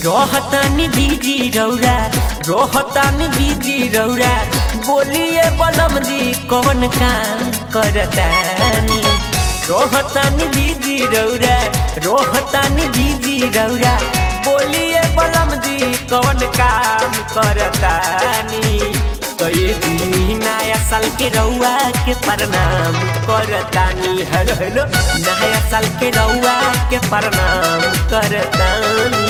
रोहतानी दीदी रौरा रोहतानी दीदी रौरा बोलिए बलम जी कौन काम करतानी रोहतानी दीदी रौरा रोहतानी दीदी रौरा बोलिए बलम जी कौन काम करतानी कई दी नया साल के रउआ के प्रणाम करतानी हेलो हेलो नया साल के रउआ के प्रणाम करतानी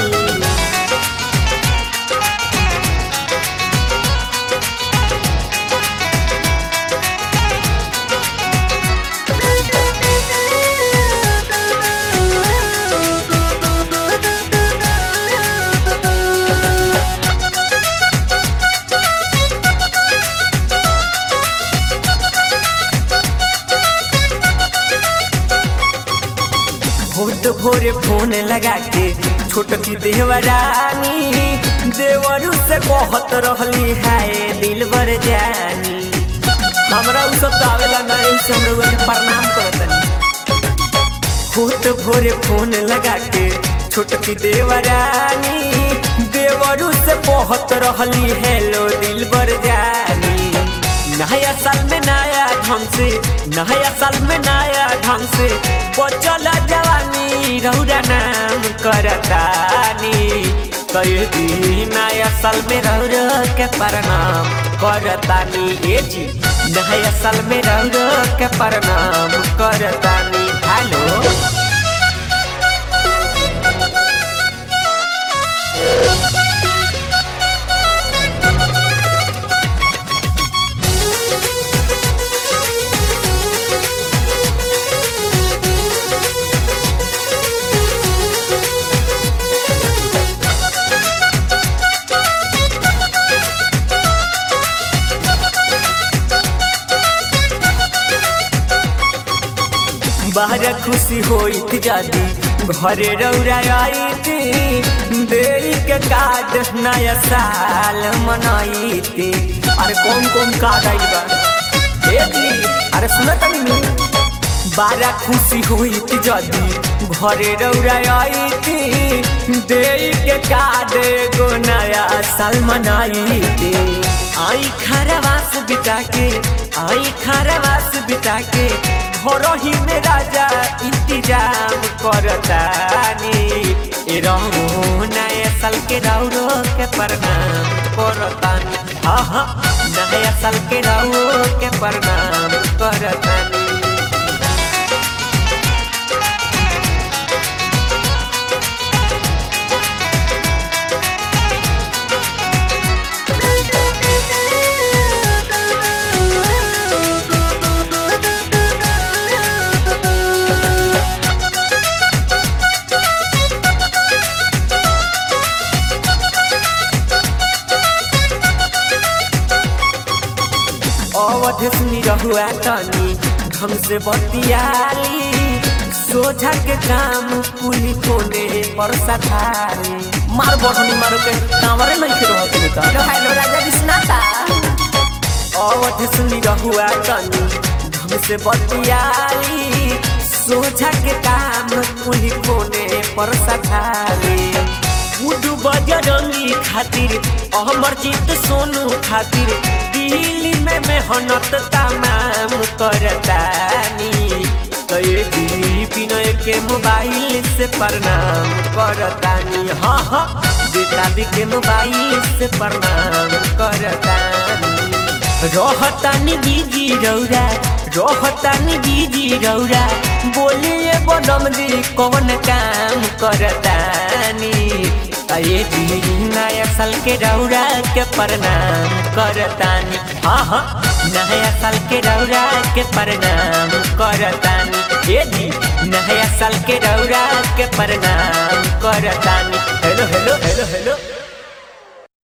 भोट भोरे फोन लगा के छोटकी देवरानी देवरू से कहत रहली हाय दिल बर जानी हमरा उ सब तो आवेला नहीं से हम लोगन के प्रणाम करतनी भोट भोरे फोन लगा के छोटकी देवरानी देवरू से कहत रहली हेलो दिल बर जानी नया साल में नया ढंग से नया साल में नया ढंग से बचल जवानी रौरा नाम करतानी कई दी नया साल में रौरा के प्रणाम करतानी ए जी नया साल में रौरा के प्रणाम करतानी हेलो बाहर खुशी होइत जादी घरे रौरा आईती देई के कार्ड नया साल मनाईती अरे कौन कौन कार्ड आइल बा ए जी अरे सुनत तनी बारा खुशी होइत जादी घरे रौरा आईती देई के कार्ड एगो नया साल मनाईती आई खरवास बिता के आई खरवास बिता के घरही में राजा इंतजाम करतानी ए रहू नया साल के रौरो के प्रणाम करतानी हाँ हाँ नया साल के रौरो के प्रणाम करतानी अवध सुनी रहुआ तनी ढंग से बतियाली सोझा के काम पुली कोने पर सठारी मार बढ़नी मारो के कांवरे नहीं के रहत नहीं का हेलो राजा विश्वनाथा अवध सुनी रहुआ तनी ढंग से बतियाली सोझा के काम पुली कोने पर सठारी गुडू बजरंगी खातिर अमरजीत सोनू खातिर दिल्ली में मेहनत तमाम करतानी कई दी विनय के मोबाइल से प्रणाम करतानी हाँ हाँ बेटा के मोबाइल से प्रणाम करतानी रहतानी बीजी रौरा रहतानी बीजी रौरा बोलिए बनम जी कौन काम करतानी अये जी नया साल के रौरा के प्रणाम करतानी हाँ हाँ नया साल के रौरा के प्रणाम करतानी ये जी नया साल के रौरा के प्रणाम करतानी हेलो हेलो हेलो हेलो